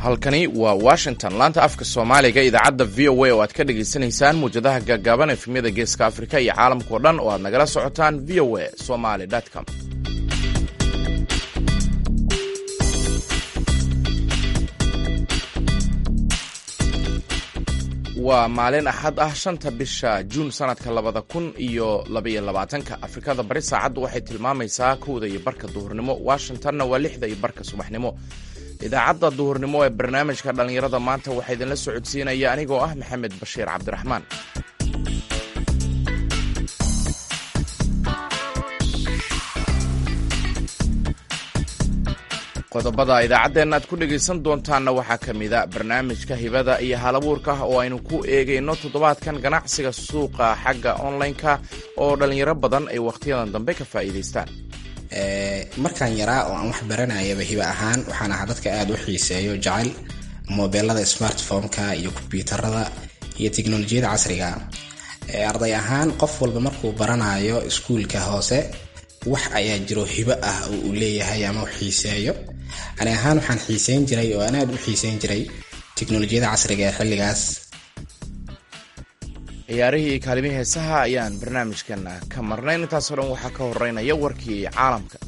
halkani waa washington laanta afka soomaaliga idaacadda v o a oo aad ka dhagaysanaysaan muwjadaha gaagaaban efemyada geeska afrika iyo caalamkao dhan oo aad nagala socotaan v o a somaly com waa maalin axad ah shanta bisha juun sanadka labada kun iyo labaiyo labaatanka afrikada bari saacaddu waxay tilmaamaysaa kowda iyo barka duhurnimo washingtonna waa lixda iyo barka subaxnimo idaacadda duhurnimo ee barnaamijka dhallinyarada maanta waxaa idinla socodsiinaya anigoo ah maxamed bashiir cabdiraxmaan qodobada idaacaddeena aad ku dhegaysan doontaanna waxaa ka mida barnaamijka hibada iyo halabuurka oo aynu ku eegayno toddobaadkan ganacsiga suuqa xagga online-ka oo dhallinyaro badan ay wakhtiyadan dambe ka faa'iidaystaan markaan yaraa oo aan wax baranayaba hiba ahaan waxaan ahaa dadka aada u xiiseeyo jecel mobeelada smartphone-ka iyo kombyuutarada iyo teknolojiyada casriga arday ahaan qof walba markuu baranayo iskuulka hoose wax ayaa jiro hibo ah oo uu leeyahay ama u xiiseeyo ani ahaan waxaan xiiseyn jiray oo aan aada u xiiseyn jiray teknolojiyada casriga ee xilligaas ciyaarihii iyo kaalimihii heesaha ayaan barnaamijkana ka marnayn intaasoo dhan waxaa ka horeynaya warkii caalamka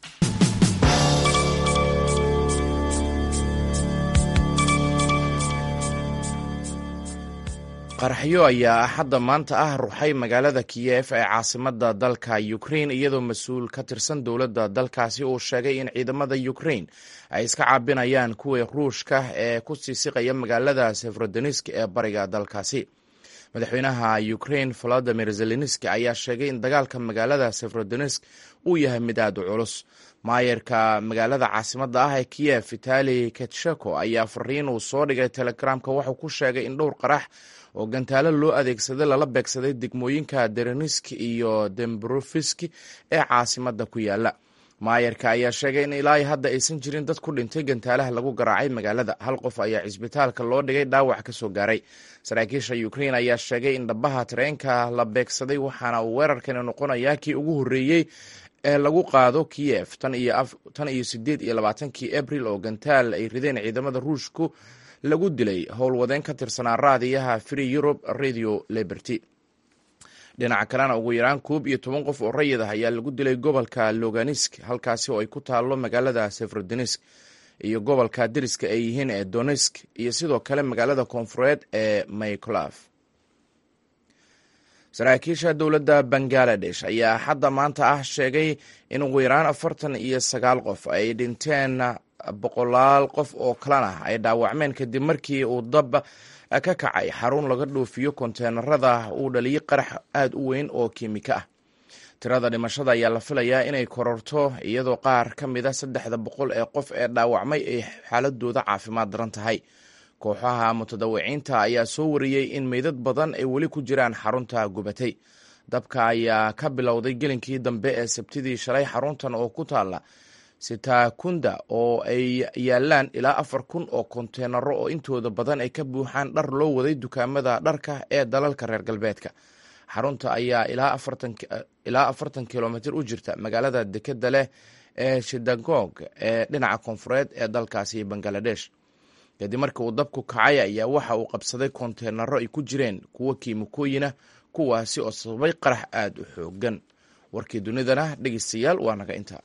qaraxyo ayaa axadda maanta ah ruxay magaalada kiyef ee caasimada dalka ukrain iyadoo mas-uul ka tirsan dowladda dalkaasi uu sheegay in ciidamada ukrain ay iska caabinayaan kuwii ruushka ee ku siisiqaya magaalada sefrodonisk ee bariga dalkaasi madaxweynaha ukrain volodimir zelenski ayaa sheegay in dagaalka magaalada sefrodonisk uu yahay mid aad u culus maayarka magaalada caasimada ah ee kiyef vitali ketsheko ayaa fariin uu soo dhigay telegramka wuxuu ku sheegay in dhowr qarax oo gantaalo loo adeegsaday lala beegsaday degmooyinka derenisk iyo dembrofiski ee caasimada ku yaala maayarka ayaa sheegay in ilaa hadda aysan jirin dad ku dhintay gantaalaha lagu garaacay magaalada hal qof ayaa cisbitaalka loo dhigay dhaawac ka soo gaaray saraakiisha ukrain ayaa sheegay in dhabaha tareenka la beegsaday waxaana uu weerarkani noqonayaa kii ugu horreeyey ee lagu qaado kiyef tan iyo sideed iyo labaatankii abril oo gantaal ay rideen ciidamada ruushku lagu dilay howlwadeen ka tirsanaa raadiyaha free europe radio liberty dhinaca kalena ugu yaraan koob iyo toban qof oo rayid ah ayaa lagu dilay gobolka loganisk halkaasi oo ay ku taalo magaalada sefrodonisk iyo gobolka deriska ay yihiin ee donesk iyo sidoo kale magaalada koonfureed ee mayclaf saraakiisha dowladda bangaladesh ayaa xadda maanta ah sheegay in ugu yaraan afartan iyo sagaal qof ay dhinteen boqolaal qof oo kalena ay dhaawacmeen kadib markii uu dab ka kacay xarun laga dhoofiyo konteenarada uu dhaliyay qarax aada u weyn oo kiimiko ah tirada dhimashada ayaa la filayaa inay kororto iyadoo qaar ka mid a saddexda boqol ee qof ee dhaawacmay ay xaaladooda caafimaad daran tahay kooxaha mutadawiciinta ayaa soo wariyey in meydad badan ay weli ku jiraan xarunta gubatay dabka ayaa ka bilowday gelinkii dambe ee sabtidii shalay xaruntan oo ku taala sitakunda oo ay yaalaan ilaa afar kun oo konteenaro oo intooda badan ay ka buuxaan dhar loo waday dukaamada dharka ee dalalka reer galbeedka xarunta ayaa ilaa afartan kilomitr u jirta magaalada dekeda leh ee shidagog ee dhinaca koonfureed ee dalkaasi bangaladesh kadib markii uu dabku kacay ayaa waxa uu qabsaday konteenaro ay ku jireen kuwo kiimikooyina kuwaasi oo sababay qarax aada u xoogan warkii dunidana dhegeystayaal waa naga intaa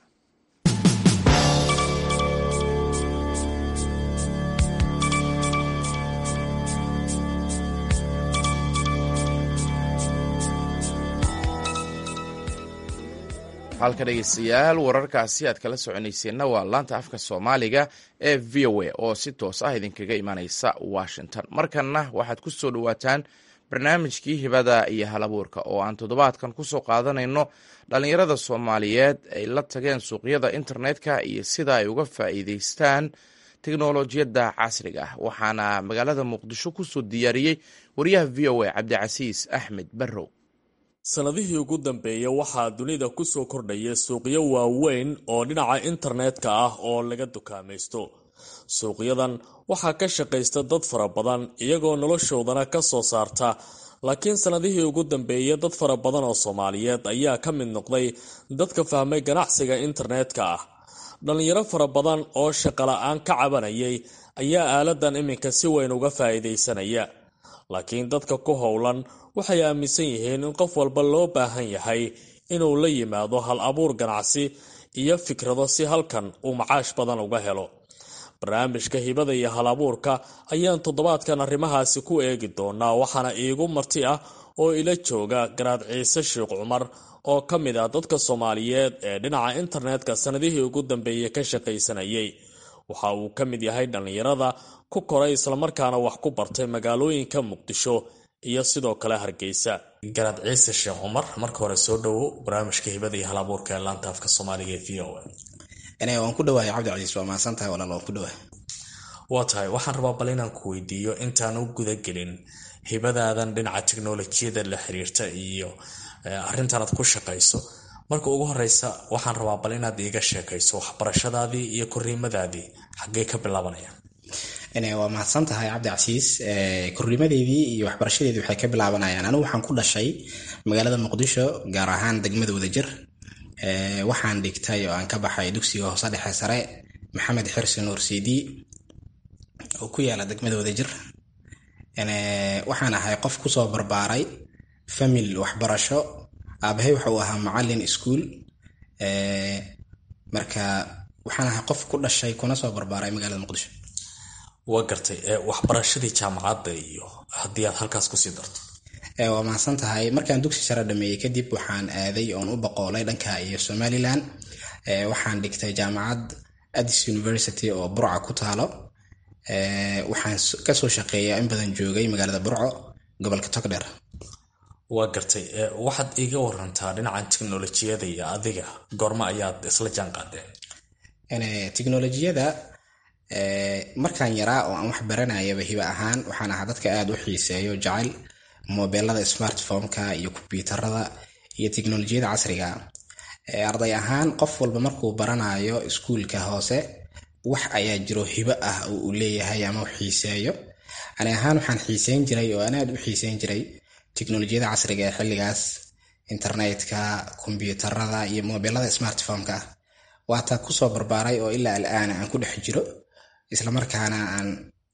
halka dhegeystayaal wararkaasi aad kala soconayseenna waa laanta afka soomaaliga ee v o a oo si toos ah idinkaga imaaneysa washington markanna waxaad ku soo dhowaataan barnaamijkii hibada iyo halabuurka oo aan toddobaadkan kusoo qaadanayno dhallinyarada soomaaliyeed ay la tageen suuqyada internetka iyo sida ay uga faa'iideystaan teknolojiyadda casriga ah waxaana magaalada muqdisho kusoo diyaariyey wariyaha v o a cabdicasiis axmed barrow sannadihii ugu dambeeya waxaa dunida ku soo kordhaya suuqyo waaweyn oo dhinaca internetka ah oo laga dukaamaysto suuqyadan waxaa ka shaqaysta dad fara badan iyagoo noloshoodana ka soo saarta laakiin sannadihii ugu dambeeya dad fara badan oo soomaaliyeed ayaa ka mid noqday dadka fahmay ganacsiga internetka ah dhallinyaro fara badan oo shaqola-aan ka cabanayay ayaa aaladan iminka si weyn uga faa'iidaysanaya laakiin dadka ku howlan waxay aaminsan yihiin in qof walba loo baahan yahay inuu la yimaado hal abuur ganacsi iyo fikrado si halkan uu macaash badan uga helo barnaamijka hibada iyo hal abuurka ayaan toddobaadkan arrimahaasi ku eegi doonaa waxaana iigu marti ah oo ila jooga garaad ciise sheekh cumar oo ka mid ah dadka soomaaliyeed ee dhinaca internetka sannadihii ugu dambeeyey ka shaqaysanayay waxa uu ka mid yahay dhallinyarada ku koray islamarkaana wax ku bartay magaalooyinka muqdisho iyo sidoo kale hargeysa garaad ciise sheekh cumar marka hore soo dhowo barnaamijka hibada iyo hal abuurka ee laanta afka soomaaliga ee v o a waan ku dhawahay cabdicasiis waa mahadsan tahay walaal waan ku dhawahay waa tahay waxaan rabaa bal inaan ku weydiiyo intaan u gudagelin hibadaadan dhinaca teknolojiyada la xiriirta iyo arrintan aad ku shaqayso marka ugu horeysa waxaan rabaa bal inaad iiga sheekayso waxbarashadaadii iyo koriimadaadii xaggee ka bilaabanayaan waa mahadsan tahay cabdicasiis korriimadeedii iyo waxbarashadeedii waxay ka bilaabanayaan anigu waxaan ku dhashay magaalada muqdisho gaar ahaan degmada wadajir waxaan dhigtay oo aan ka baxay dugsiga hoose dhexe sare maxamed xirsi nuur cidi oo ku yaala degmada wadajir waxaan ahay qof kusoo barbaaray famil waxbarasho aabahay waxa uu ahaa macalin iskuol marka waxaan ahay qof ku dhashay kuna soo barbaaray magaalada muqdisho waa gartay waxbarashadii jaamacadda iyo haddii aad halkaas kusii darto waa mahadsan tahay markaan dugsi sare dhameeyey kadib waxaan aaday oon u boqoolay dhanka iyo somalilan waxaan dhigtay jaamacad addis university oo burca ku taalo waxaan kasoo shaqeeyaa in badan joogay magaalada burco gobolka togdher waa gartay waxaad iiga warantaa dhinacan teknolojiyada iyo adiga goorma ayaad isla jaan qaadeen teknolojiyada markaan yaraa oo aan wax baranayaba hiba ahaan waxaan ahaa dadka aada u xiiseeyo jecel mobeelada smartphomeka iyo kombyuutarada iyo teknolojiyada casriga arday ahaan qof walba markuu baranayo iskuulka hoose wax ayaa jiro hibo ah oo uu leeyahay ama u xiiseeyo ani ahaan waxaan xiiseyn jiray oo aan aada u xiiseyn jiray teknolojiyada casriga ee xilligaas internetka kombyuutarada iyo mobeelada smartphomeka waataa kusoo barbaaray oo ilaa alaana aan ku dhex jiro islamarkaana aan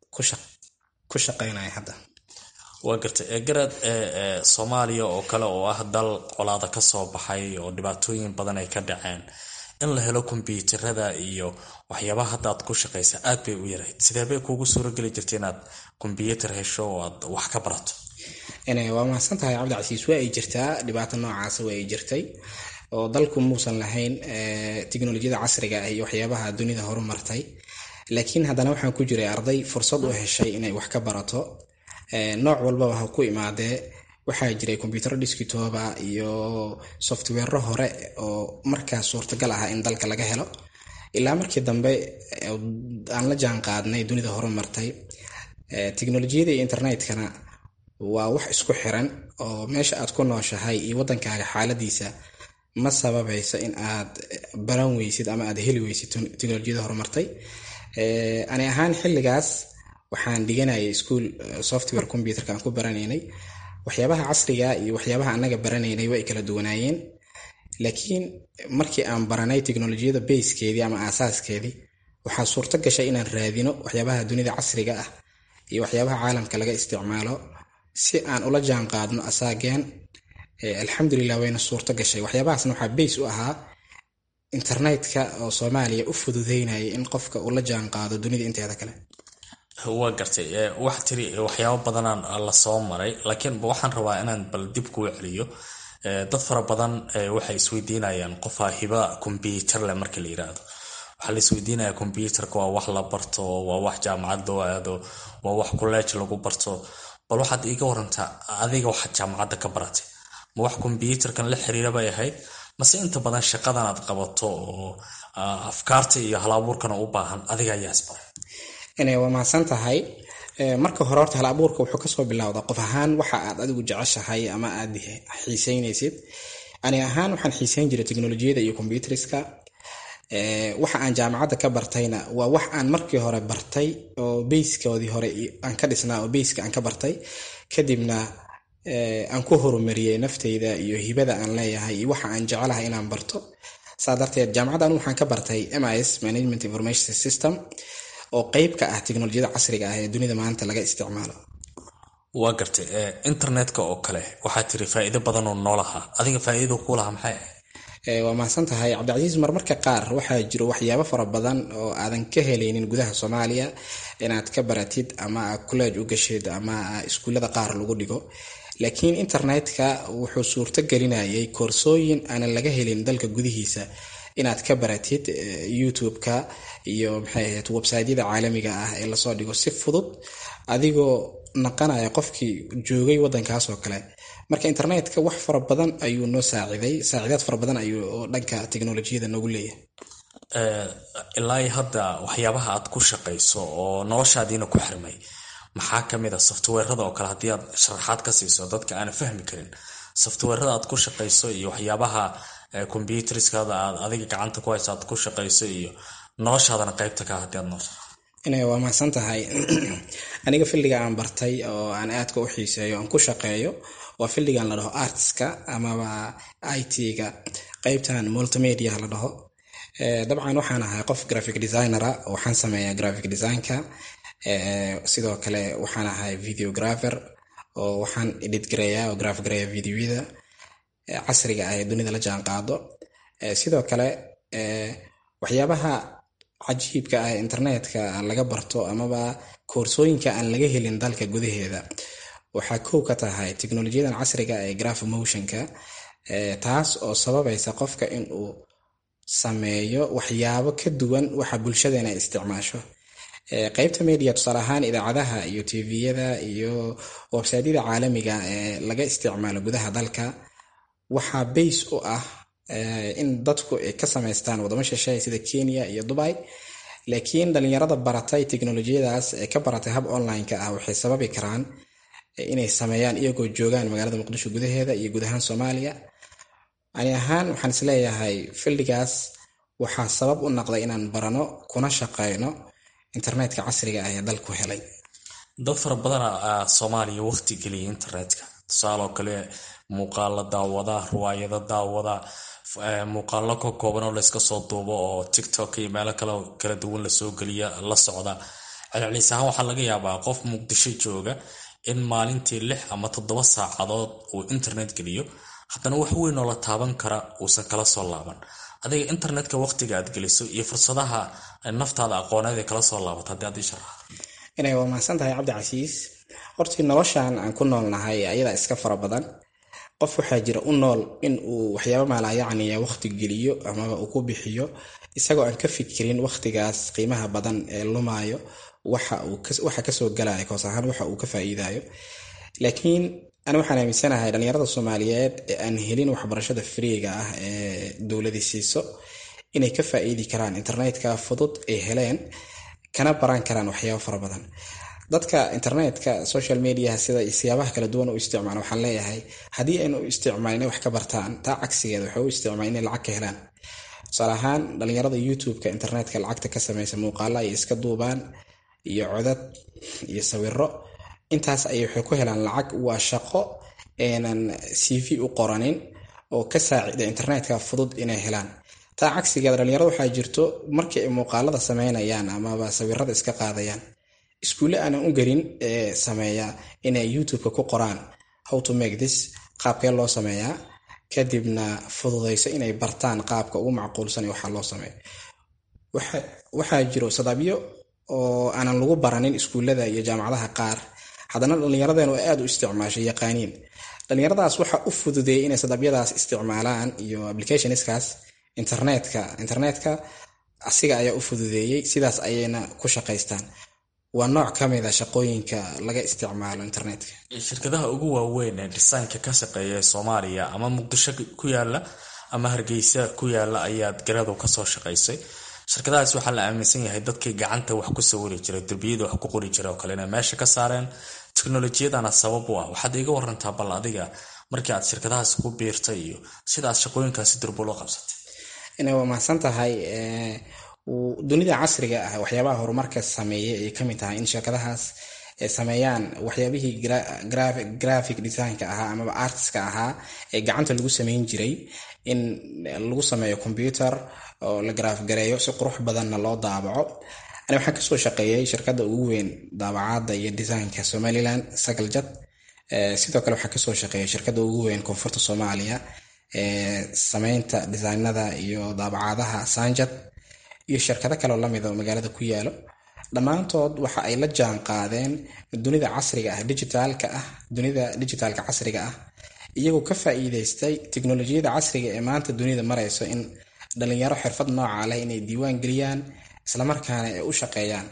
ku shaqeynayo hadda waa gartay garaad soomaaliya oo kale oo ah dal colaada ka soo baxay oo dhibaatooyin badan ay ka dhaceen in la helo kombyuutarada iyo waxyaabaha hadda aad ku shaqaysa aad bay u yarayd sidee bay kuugu suurageli jirta inaad kombyuutar hesho oo aad wax ka barato waa mahadsan tahay cabdicasiis waa ay jirtaa dhibaato noocaasa waa ay jirtay oo dalku muusan lahayn teknolojiyada casriga ah iyo waxyaabaha dunida horumartay laakiin haddana waxaan ku jiray arday fursad u heshay inay wax ka barato nooc walbaba ha ku imaadee waxaa jiray kombyutaro diskitoba iyo softwero hore oo markaas suurtagal ah in dalka laga helo ilaa markii dambe aan la jaan qaadnay dunida horumartay teknolojiyada iyo internetkana waa wax isku xiran oo meesha aad ku nooshahay iyo wadankaaga xaaladiisa ma sababayso in aad baran weysid ama aad heli weysid teknolojiyada horumartay ani ahaan xilligaas waxaan dhiganayay ischool software computerka aan ku baranaynay waxyaabaha casriga iyo waxyaabaha anaga baranaynay way kala duwanaayeen laakiin markii aan baranay teknolojiyada bayskeedii ama aasaaskeedii waxaa suurto gashay inaan raadino waxyaabaha dunida casriga ah iyo waxyaabaha caalamka laga isticmaalo si aan ula jaan qaadno asaageen alxamdulilah wayna suurto gashay waxyaabahaasna waxaa bays u ahaa internetka oo soomaaliya u fududeynaya in qofka uu la jaan qaado dunida inteeda kale waa gartay waxa tiri waxyaabo badanaan la soo maray laakiin waxaan rabaa inaan bal dib kuu celiyo dad fara badan waxay isweydiinayaan qofaa hiba kombyuutar leh marka la yiraahdo waxaa la isweydiinaya kombyuutarka waa wax la barto waa wax jaamacad loo aado waa wax kuleej lagu barto bal waxaad iiga warantaa adiga waxaad jaamacadda ka baratay ma wax kombyuutarkan la xiriira bay ahayd mase inta badan shaqadan aad qabato oo afkaarta iyo hal-abuurkana u baahan adiga ayaa isbaray waa mahadsan tahay marka hore horta hal abuurka wuxuu kasoo bilowda qof ahaan waxa aad adigu jeceshahay ama aad xiiseynaysid ani ahaan waxaan xiiseyn jiray teknolojiyada iyo kombyuteriska waxa aan jaamacadda ka bartayna waa wax aan markii hore bartay oo bayskoodii hore aan ka dhisnaa oo bayska aan ka bartay kadibna aan ku horumariyey nafteyda iyo hibada aan leeyahay iyo waxa aan jecelahay inaan barto saa darteed jaamacaddan waxaan ka bartay mis management information system oo qeyb ka ah teknolojiyada casriga ah ee dunida maanta laga isticmaalo waa gartay internetka oo kale waxaa tiri faa'iido badan oo noolaha adiga faa'iidadu kuu lahaa maxay ahayd waa mahadsan tahay cabdicasiis marmarka qaar waxaa jiro waxyaabo fara badan oo aadan ka helaynin gudaha soomaaliya inaad ka baratid ama college u gashid ama iskuullada qaar lagu dhigo laakiin internetka wuxuu suurto gelinayay koorsooyin aanan laga helin dalka gudihiisa inaad ka baratid youtube-ka iyo maxay ahayd websiteyada caalamiga ah ee lasoo dhigo si fudud adigoo naqanaya qofkii joogay wadankaas oo kale marka internetka wax fara badan ayuu noo saaciday saacidaad fara badan ayuu oo dhanka teknolojiyada noogu leeyahay ilaa hadda waxyaabaha aad ku shaqayso oo noloshaadiina ku xirmay maxaa kamid a softweerada oo kale haddii aad sharaxaad ka siiso dadka aana fahmi karin softweerada aad ku shaqayso iyo waxyaabaha combuterskaada aad adiga gacanta ku hayso aad ku shaqayso iyo noloshaadana qeybta ka haddii aad noo inay waa mahadsan tahay aniga filliga aan bartay oo aan aadka u xiiseeyo aan ku shaqeeyo waa filligan la dhaho artska amaba i t-ga qeybtan multimedia la dhaho dabcan waxaan ahay qof graphic designera waxaan sameeyaa graphic designka sidoo kale waxaan ahay videographer oo waxaan edit gareeyaa oo graph gareeya videoyada casriga ah ee dunida la jaan qaado sidoo kale waxyaabaha cajiibka ah internetka laga barto amaba koorsooyinka aan laga helin dalka gudaheeda waxaa kow ka tahay teknolojiyadan casriga ee graph motionka taas oo sababaysa qofka inuu sameeyo waxyaabo ka duwan waxa bulshadeena ay isticmaasho qeybta media tusaale ahaan idaacadaha iyo tviyada iyo websaydyada caalamiga ee laga isticmaalo gudaha dalka waxaa bays u ah in dadku ay ka samaystaan wadamo shisheeye sida kenya iyo dubai laakiin dhalinyarada baratay teknolojiyadaas ee ka baratay hab online-ka ah waxay sababi karaan inay sameeyaan iyagoo joogaan magaalada muqdisho gudaheeda iyo guud ahaan soomaaliya ani ahaan waxaan isleeyahay fildigaas waxaa sabab u naqday inaan barano kuna shaqeyno internetka casriga ah ee dalku helay dad fara badana soomaaliya waqti geliya internetka tusaaloo kale muuqaalo daawada riwaayado daawada muuqaalo ka kooban oo layska soo duubo oo tiktok iyo meelo kale kala duwan lasoo geliya la socda celcelis ahaan waxaa laga yaabaa qof muqdisho jooga in maalintii lix ama toddoba saacadood uu internet geliyo haddana wax weyn oo la taaban kara uusan kala soo laaban adiga internetka waqtiga aad geliso iyo fursadaha naftaada aqooneed ee kala soo laabata haddii aad ii sharaxdo inay waa mahadsan tahay cabdicasiis hortii noloshan aan ku noolnahay ayadaa iska fara badan qof waxaa jira u nool in uu waxyaaba maalaayacniya waqti geliyo amaba uu ku bixiyo isagoo aan ka fikirin waqtigaas qiimaha badan ee lumaayo waxa kasoo galaya koos ahaan waxa uu ka faa'iidayo laakiin ani waxaan aaminsanahay dhalinyarada soomaaliyeed ee aan helin waxbarashada friiga ah ee dowladii siiso inay ka faa'iidi karaan internetka fudud ay heleen kana baran karaan waxyaabo fara badan dadka internetka social mediaha sida siyaabaha kala duwan u isticmaala waxaan leeyahay haddii aynu u isticmaalin inay wax ka bartaan taa cagsigeeda waxay u isticmaaleen inay lacag ka helaan tusaale ahaan dhalinyarada youtube-ka internetka lacagta ka sameysa muuqaala ay iska duubaan iyo codad iyo sawiro intaas ayay waxay ku helaan lacag waa shaqo eenan c v u qoranin oo ka saacida internetka fudud inay helaan taa cagsigeeda dhalinyarada waxaa jirto markii ay muuqaalada sameynayaan amaba sawirada iska qaadayaan iskuulle aanan u gelin ee sameeya inay youtube-ka ku qoraan how to make this qaabkee loo sameeyaa kadibna fududayso inay bartaan qaabka ugu macquulsan ee waxaa loo sameeyo waxaa jiro sadabyo oo aanan lagu baranin iskuullada iyo jaamacadaha qaar haddana dhallinyaradeenu ay aada u isticmaashay yaqaaniin dhallinyaradaas waxa u fududeeyay inay sadabyadaas isticmaalaan iyo applicationskaas internetka internetka asiga ayaa u fududeeyey sidaas ayayna ku shaqaystaan waa nooc ka mid a shaqooyinka laga isticmaalo internetka shirkadaha ugu waaweyn ee dhisaanka ka shaqeeya ee soomaaliya ama muqdisho ku yaala ama hargeysa ku yaala ayaad garadu kasoo shaqaysay shirkadahaas waxaa la aaminsan yahay dadkii gacanta wax ku sawiri jiray derbiyada wax ku qori jiray oo kale inay meesha ka saareen teknolojiyadana sabab u ah waxaad iga warantaa bal adiga markii aad shirkadahaas ku biirtay iyo sida aad shaqooyinkaasi durbo loo qabsatay inay waa mahadsan tahay dunida casriga ah waxyaabaha horumarka sameeyay ay kamid tahay in shirkadahaas sameeyaan waxyaabihii graphic designka ahaa amaba artiska ahaa ee gacanta lagu sameyn jiray in lagu sameeyo combyuter oo la garaaf gareeyo si qurux badanna loo daabaco ani waxaan kasoo shaqeeyay shirkadda ugu weyn daabacaadda iyo designka somalilan sagaljad sidoo kale waxaan kasoo shaqeeyay shirkadda ugu weyn koonfurta soomaaliya sameynta designada iyo daabacaadaha sanjad iyo shirkado kaleo lamid oo magaalada ku yaalo dhammaantood waxa ay la jaan qaadeen dunida casriga ah digitaalka ah dunida digitaalka casriga ah iyagoo ka faa-iideystay teknolojiyada casriga ee maanta dunida mareyso in dhalinyaro xirfad nooca leh inay diiwaan geliyaan islamarkaana ay u shaqeeyaan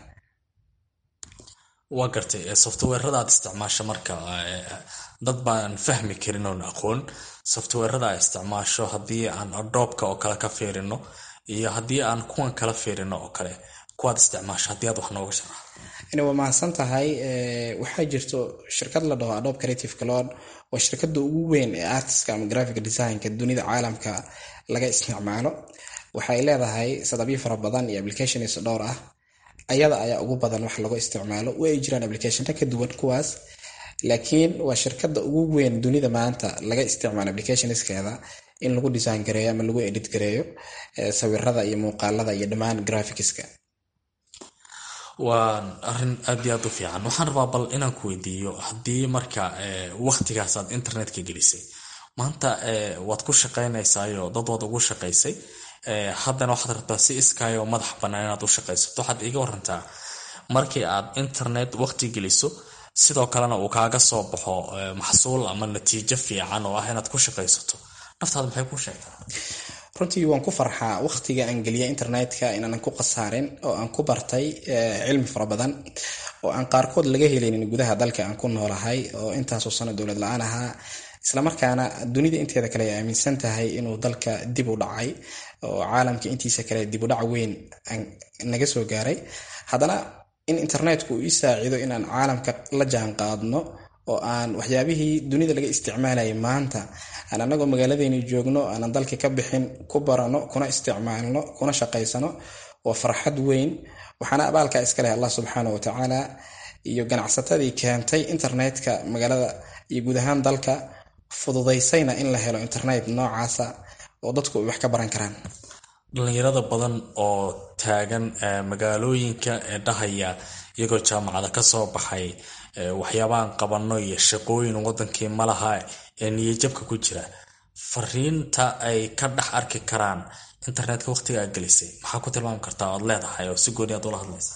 waa gartay softwarada aad isticmaasho marka dad baan fahmi karin oon aqoon softwarada aad isticmaasho haddii aan adoobka oo kale ka fiirino iyo haddii aan kuwan kala fiirino oo kale kuwaad isticmaasho haddii aad wax nooga sharax waa mahadsan tahay waxaa jirto shirkad la dhaho adobe creative cloud waa shirkada ugu weyn ee artiska ama graphic designka dunida caalamka laga isticmaalo waxay leedahay sadabyo fara badan iyo applications dhowr ah ayada ayaa ugu badan wax lagu isticmaalo way jiraan applicationka ka duwan kuwaas laakiin waa shirkada ugu weyn dunida maanta laga isticmaalo applicationskeeda in lagu design gareeyo ama lagu edit gareeyo sawirada iyo muuqaalada iyo dhammaan graphicska waa arin aad iyo aad u fiican waxaan rabaa bal inaan ku weydiiyo haddii marka waktigaas aad internetka gelisay maanta waad ku shaqaynaysaayo dad waad ugu shaqaysay haddana waxaad rabtaa si iskaayoo madax bannaan inaad u shaqaysato waxaad iga warantaa markii aad internet waqti geliso sidoo kalena uu kaaga soo baxo maxsuul ama natiijo fiican oo ah inaad ku shaqaysato naftaada maxay ku sheegtaa runtii waan ku farxaa waqtiga aan geliya internetka inaanan ku khasaarin oo aan ku bartay cilmi fara badan oo aan qaarkood laga helaynin gudaha dalka aan ku noolahay oo intaasoo sano dowlad la-aan ahaa islamarkaana dunida inteeda kale ay aaminsan tahay inuu dalka dib u dhacay oo caalamka intiisa kale dib u dhac weyn naga soo gaaray haddana in internetku uu ii saaciido inaan caalamka la jaan qaadno oo aan waxyaabihii dunida laga isticmaalayay maanta aan anagoo magaaladeeni joogno aanan dalka ka bixin ku barano kuna isticmaalno kuna shaqaysano waa farxad weyn waxaana abaalka iska leh allah subxaana wa tacaala iyo ganacsatadii keentay internetka magaalada iyo guud ahaan dalka fududaysayna in la helo internet noocaasa oo dadku ay wax ka baran karaan dhalinyarada badan oo taagan magaalooyinka ee dhahaya iyagoo jaamacada kasoo baxay waxyaabaan qabano iyo shaqooyin wadankii malaha ee niyajabka ku jira fariinta ay ka dhex arki karaan internetka waqtiga aad gelisay maxaa ku tilmaami kartaa oad leedahay oo si gooni aad ula hadlaysa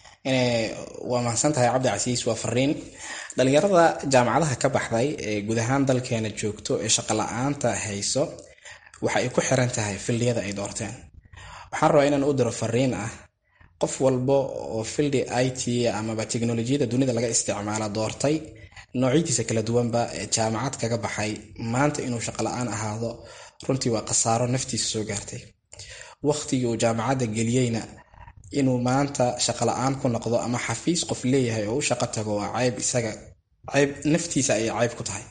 waa mahadsan tahay cabdi casiis waa fariin dhalinyarada jaamacadaha ka baxday ee guud ahaan dalkeena joogto ee shaqo la-aanta hayso waxa ay ku xiran tahay fildiyada ay doorteen waxaan rabaa inaan u diro fariin ah qof walba oo fildi i t amaba teknolojiyada dunida laga isticmaala doortay noocyadiisa kala duwanba ee jaamacad kaga baxay maanta inuu shaqo la-aan ahaado runtii waa khasaaro naftiisa soo gaartay waqtigii uu jaamacadda geliyeyna inuu maanta shaqo la-aan ku noqdo ama xafiis qof leeyahay oo u shaqo tago waa cayb isaga cayb naftiisa ayay cayb ku tahay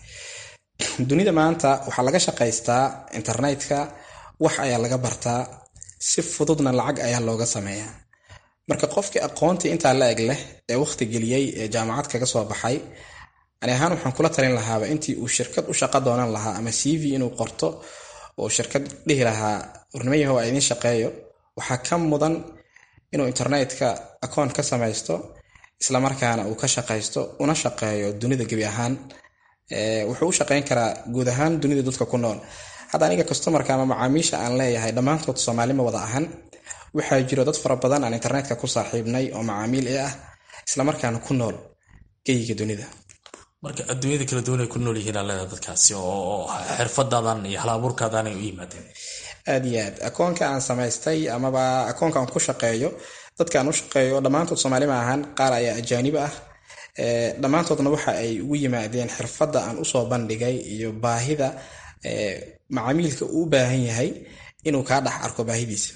dunida maanta waxaa laga shaqaystaa internetka wax ayaa laga bartaa si fududna lacag ayaa looga sameeyaa marka qofkii aqoontii intaa la eg leh ee waqti geliyey ee jaamacad kaga soo baxay ani ahaan waxaan kula talin lahaaba intii uu shirkad u shaqo doonan lahaa ama c v inuu qorto oo shirkad dhihi lahaa warnimayahow a idiin shaqeeyo waxaa ka mudan inuu internetka akoon ka samaysto islamarkaana uu ka shaqaysto una shaqeeyo dunida gebi ahaan wuxuu u shaqeyn karaa guud ahaan dunida dadka ku nool hadda aniga customarka ama macaamiisha aan leeyahay dhammaantood soomaalima wada ahan waxaa jiro dad fara badan aan internetka ku saaxiibnay oo macaamiil i ah islamarkaana ku nool geyiga dunida marka adduunyada kala duwan ay ku nool yihiin aa leedahay dadkaasi oo xirfadaadan iyo hal abuurkaadan ay u yimaadeen aad iyo aad akoonka aan samaystay amaba akoonka aan ku shaqeeyo dadka aan u shaqeeyo dhammaantood soomaali ma ahan qaar ayaa ajaanib ah dhammaantoodna waxa ay ugu yimaadeen xirfadda aan usoo bandhigay iyo baahida macaamiilka uu u baahan yahay inuu kaa dhex arko baahidiisa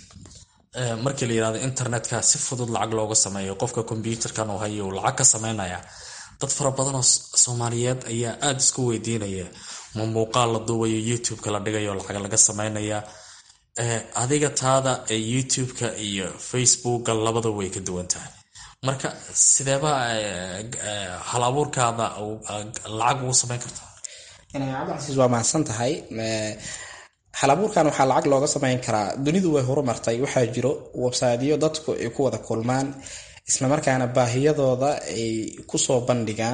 markii la yirahdo internetka si fudud lacag looga sameeyo qofka kombyuutarkan uu hayo uu lacag ka sameynaya dad fara badan oo soomaaliyeed ayaa aada isku weydiinaya ma muuqaal la duubayo youtube-ka la dhigayo lacag laga sameynaya adiga taada ee youtube-ka iyo facebooka labada way ka duwan tahay marka sideeba hal abuurkaada lacag ugu sameyn kartaa cabdicasiis waa mahadsan tahay hal abuurkan waxaa lacag looga sameyn karaa dunidu way horumartay waxaa jiro websiteyo dadku ay ku wada kulmaan islamarkaana baahiyadooda ay kusoo bandhigaan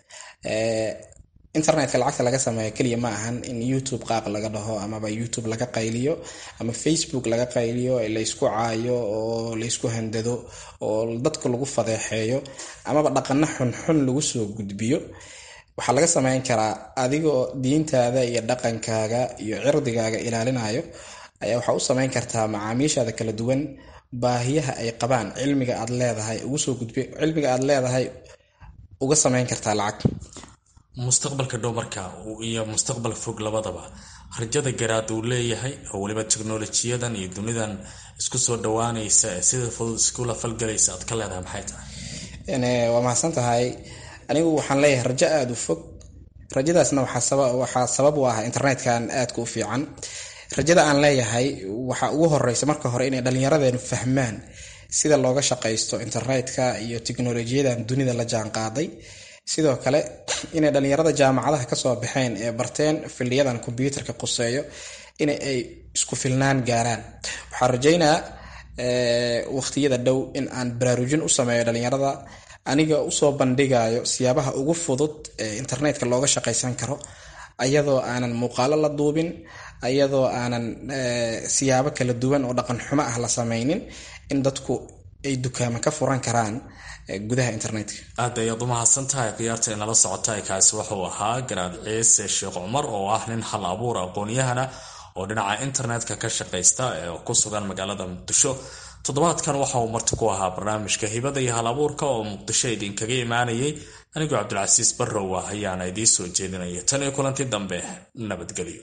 internetka lacagta laga sameeyo keliya ma ahan in youtube qaaq laga dhaho amaba youtube laga qayliyo ama facebook laga qayliyo laysku caayo oo laysku handado oo dadka lagu fadeexeeyo amaba dhaqano xunxun lagu soo gudbiyo waxaa laga sameyn karaa adigoo diintaada iyo dhaqankaaga iyo cirdigaaga ilaalinayo ayaa waxaa u sameyn kartaa macaamiishaada kala duwan baahiyaha ay qabaan cilmiga aad leedahay ugu soo gudbi cilmiga aad leedahay uga sameyn kartaa lacag mustaqbalka dhow marka iyo mustaqbal fog labadaba rajada garaad uu leeyahay oo weliba teknolojiyadan iyo dunidan isku soo dhawaanaysa ee sida fudud iskula falgalaysa aad ka leedahay maxay tahay waa mahadsan tahay anigu waxaan leeyahay rajo aada u fog rajadaasna waxaa sabab u ah internetkan aadka u fiican rajada aan leeyahay waxaa ugu horeysa marka hore inay dhallinyaradeenu fahmaan sida looga shaqaysto internetka iyo teknolojiyadan dunida la jaan qaaday sidoo kale inay dhallinyarada jaamacadaha kasoo baxeen ee barteen filiyadan kombyuutarka quseeyo in ay isku filnaan gaaraan waxaan rajeynaa waqtiyada dhow in aan baraarujin u sameeyo dhallinyarada aniga usoo bandhigayo siyaabaha ugu fudud ee internetka looga shaqaysan karo ayadoo aanan muuqaalo la duubin ayadoo aanan siyaabo kala duwan oo dhaqan xumo ah la sameynin in dadku ay dukaamo ka furan karaan gudaha internetka aad ayaad u mahadsan tahay khiyaarta inala socota kaasi wuxuu ahaa garaad ciise sheekh cumar oo ah nin hal abuur aqoon-yahana oo dhinaca internetka ka shaqaysta ee ku sugan magaalada muqdisho toddobaadkan waxa uu marti ku ahaa barnaamijka hibada iyo hal abuurka oo muqdisho idinkaga imaanayay anigoo cabdilcasiis barrow ah ayaana idiin soo jeedinaya tan iyo kulanti dambe nabadgelyo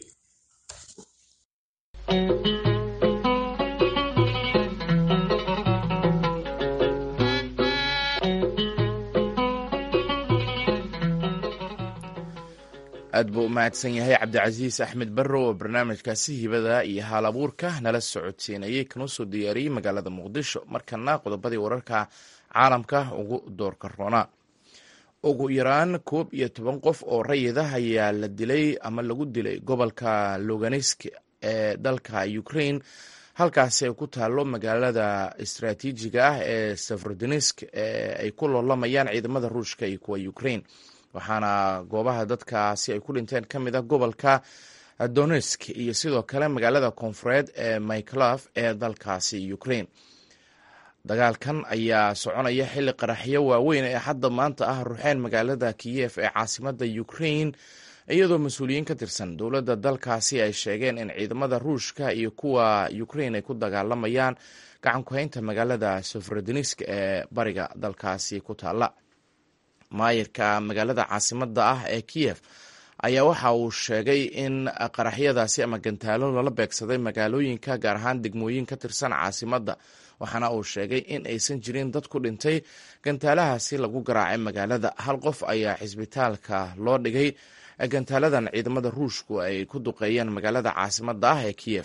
aad buu u mahadsan yahay cabdicasiis axmed barrow oo barnaamijkaasi hibada iyo haal abuurka nala socodsiinayay kanuu soo diyaariyey magaalada muqdisho markana qodobadii wararka caalamka ugu doorka roona ugu yaraan koob iyo toban qof oo rayidah ayaa la dilay ama lagu dilay gobolka loganisk ee dalka ukraine halkaasi ay ku taalo magaalada istraatiijiga ah ee sefrodonisk ee ay ku loolamayaan ciidamada ruushka iyo kuwa ukraine waxaana goobaha dadkaasi ay ku dhinteen ka mid a gobolka donesk iyo sidoo kale magaalada koonfureed ee myclaf ee dalkaasi ukraine dagaalkan ayaa soconaya xilli qaraxyo waaweyn ee hadda maanta ah ruxeen magaalada kiyef ee caasimada ukraine iyadoo mas-uuliyiin ka tirsan dowladda dalkaasi ay sheegeen in ciidamada ruushka iyo kuwa ukraine ay ku dagaalamayaan gacan ku-haynta magaalada sefrodonisk ee bariga dalkaasi ku taala maayirka magaalada caasimada ah ee kiyef ayaa waxa uu sheegay in qaraxyadaasi ama gantaalo lala beegsaday magaalooyinka gaar ahaan degmooyin ka tirsan caasimada waxaana uu sheegay in aysan jirin dad ku dhintay gantaalahaasi lagu garaacay magaalada hal qof ayaa xisbitaalka loo dhigay gantaaladan ciidamada ruushku ay ku duqeeyeen magaalada caasimada ah ee kiyef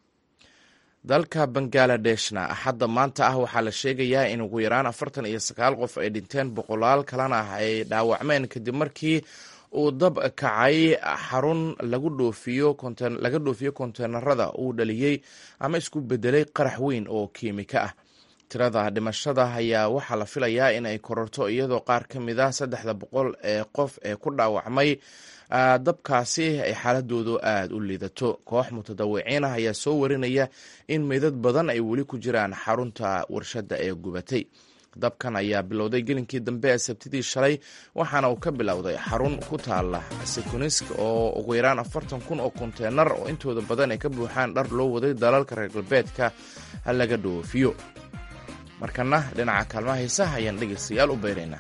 dalka bangaaladeshna axadda maanta ah waxaa la sheegayaa in ugu yaraan afartan iyo sagaal qof ay dhinteen boqolaal kalena ay dhaawacmeen kadib markii uu dab kacay xarun lagu dhoofiyo laga dhoofiyo konteenarada uu dhaliyey ama isku bedelay qarax weyn oo kiimika ah tirada dhimashada ayaa waxaa la filayaa in ay kororto iyadoo qaar ka mid ah saddexda boqol ee qof ee ku dhaawacmay dabkaasi ay xaaladoodu aada u liidato koox mutadawiciin ah ayaa soo warinaya in meydad badan ay weli ku jiraan xarunta warshadda ee gubatay dabkan ayaa bilowday gelinkii dambe ee sabtidii shalay waxaana uu ka bilowday xarun ku taala sekunisk oo ugu yaraan afartan kun oo konteenar oo intooda badan ay ka buuxaan dhar loo waday dalalka reer galbeedka laga dhoofiyo markana dhinaca kaalmaha heesaha ayaan dhegeystayaal u beyraynaa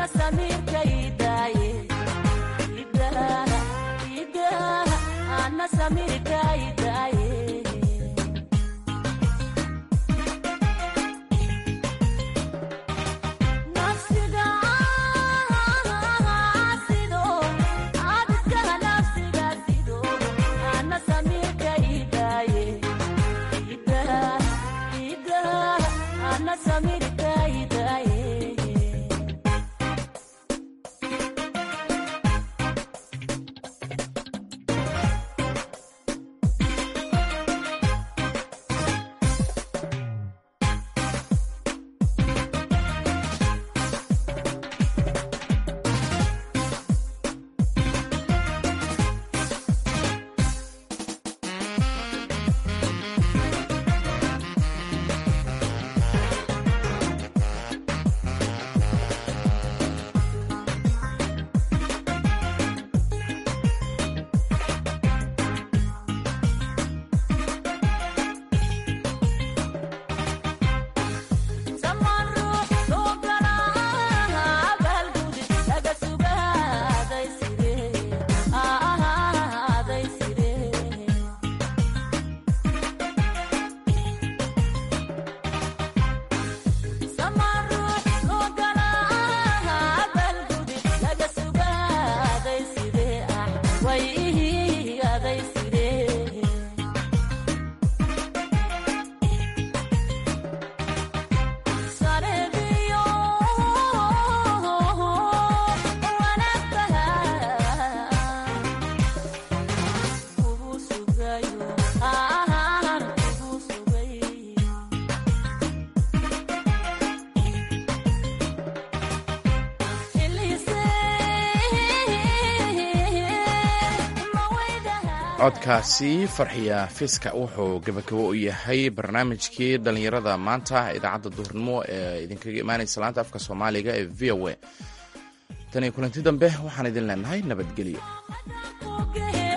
codkaasi farxiya fiska wuxuu gabagabo u yahay barnaamijkii dhallinyarada maanta idaacadda duhurnimo ee idinkaga imaanaysa laanta afka soomaaliga ee v o a tan iyo kulanti dambe waxaan idin leenahay nabadgelyo